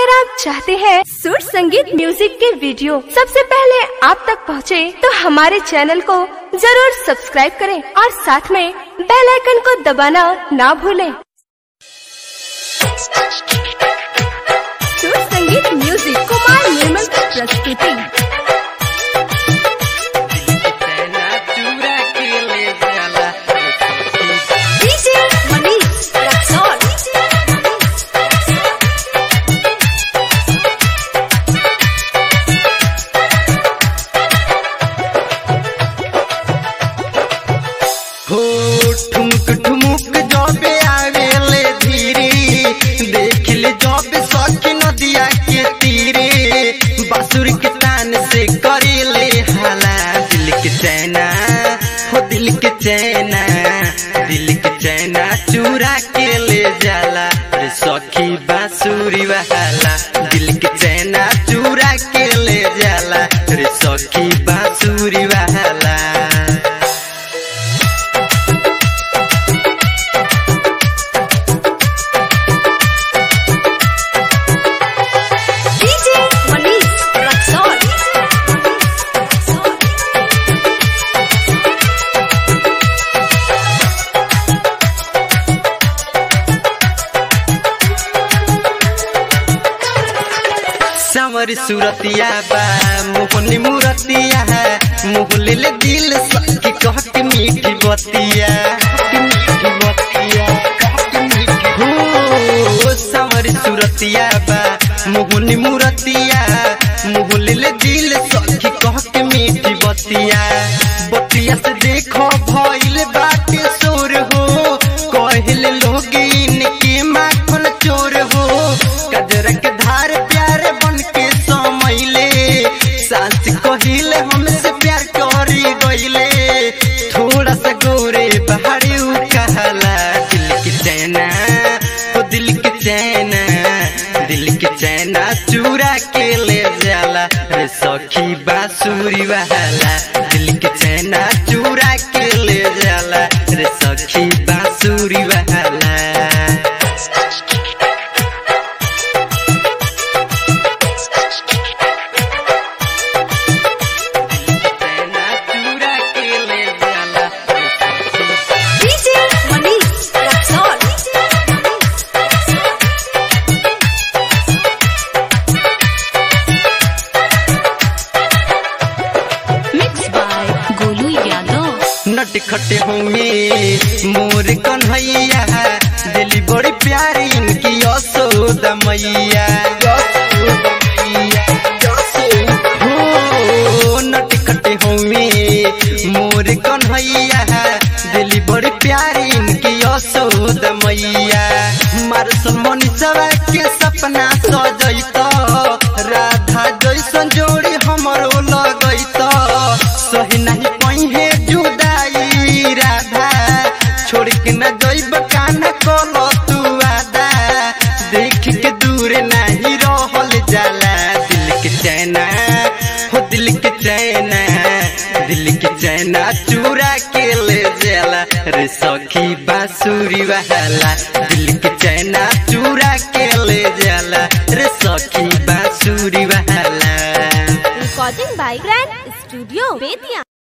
अगर आप चाहते हैं सुर संगीत म्यूजिक के वीडियो सबसे पहले आप तक पहुंचे, तो हमारे चैनल को जरूर सब्सक्राइब करें और साथ में बेल आइकन को दबाना ना भूलें। सुर संगीत म्यूजिक कुमार निर्मल की प्रस्तुति चना चूरा के ले जाला डीजे मनीष रक्सौल हो ठुमक ठुमुक जबे आवेले धीरे देख ले जबे सखी नदिया के तीरे बासुर के तान से करेले हाला दिल के चैना हो दिल के चैना दिल के चैना चूरा के ले जाला रे सखी बांसुरी वाला दिल के चैना चूरा के ले जाला रे सखी बांसुरी वाला डीजे मनीष रक्सौल सावर सूरतिया बा मोहनी मूरतिया है मोहले ले दिल सखी कह के मीठी बतिया मीठी बतिया हो सावर सूरतिया बा मोहनी मूरतिया मोहले ले दिल सखी कह के मीठी बतिया बतिया से देखो भइल बाटे सोर हो कहले लोग इनके माखन चोर हो कजर के धार प्यार बन के समैले सास कहिले हमसे प्यार करी गईले थोड़ा सा गोरे बहारी उ कहला दिल के चैना ओ दिल के चैना दिल के चैना चूरा के ले जाला रे सखी बांसुरी वाला दिल के चैना चूरा के ले जाला रे सखी बांसुरी वाला चैना चूरा के ले जाला रे सखी DJ Manish Raxaul mix by Golu Yadav नट खटे होंगे मोर कन्हैया दिली बड़ी प्यारी इनकी यशोदा मैया हो नट खटे होंगे मोर कन्हैया दिली बड़ी प्यारी इनकी यशोदा मैया मारसल मनीषवा के सपना सजैत राधा जैसन जोड़ी हमरो लगैत सही नहीं पहिए जुदाई राधा छोड़ के न जइब काना कल तू आदा देख के दूर नहीं रहल जाला दिल के चैना हो दिल के चैना दिल के चैना चूरा के ले जाला रे सखी बांसुरी वाला दिल के चैना चूरा के ले जाला रे सखी बांसुरी वाला recording by grand studio Bettiah